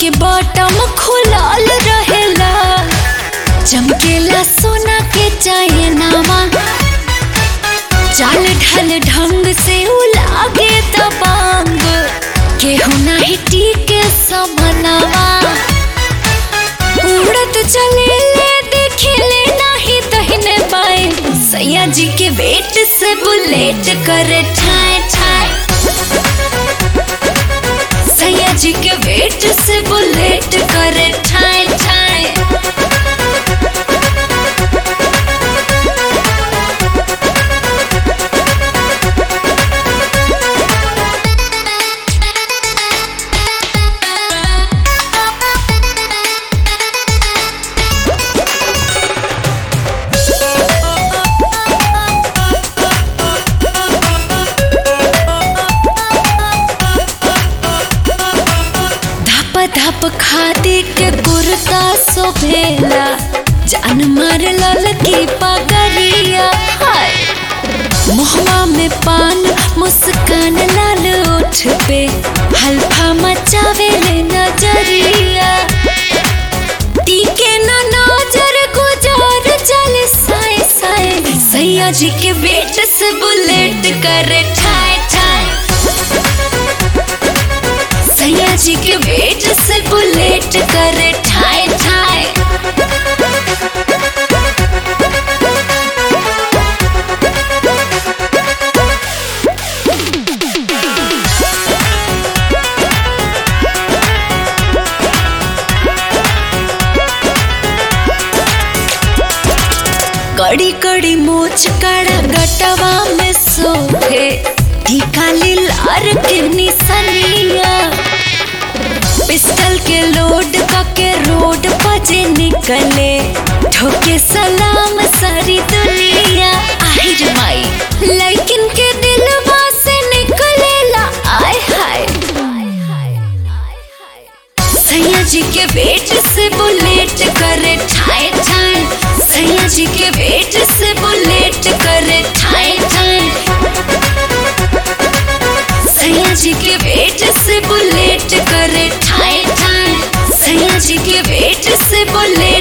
के बॉटम खुलल रहेला चमकेला सोना के चैनावा चाल ढल ढंग से उलागे दबांग केहू नाही टीके समनवा उड़त चले ले देखे ले नाही दहिने बाएं सैया जी के वेट से बुलेट करे ठाए ठाए सैया जी के वेट से बुलेट करे ठाए ठाए धप धप खादी के कुर्ता सोभेला जान मार लल की पगरिया हाय मुहवा में पान मुस्कान लाल ओठ पे हल्फा मचावे ले नजरिया टीके ना नजर गुजार चल साए साए सैया जी के वेट से बुलेट करे ठाए ठाए सैया जी के वेट से बुलेट करे ठाए ठाए कड़ी कड़ी मोच कड़ा गटवा में सोखे टीका लार के निसनिया पिस्टल के लोड के रोड बजे निकले ठोके सलाम सारी दुनिया আহিर माई लेकिन के दिलवा से निकलेला आय हाय सैया जी के वेट से बुलेट करे ठाए ठाए सैया जी के वेट से बुलेट करे ठाए ठाए सैया जी के वेट से बुलेट करे ठाए ठाए सैया जी के वेट से बुलेट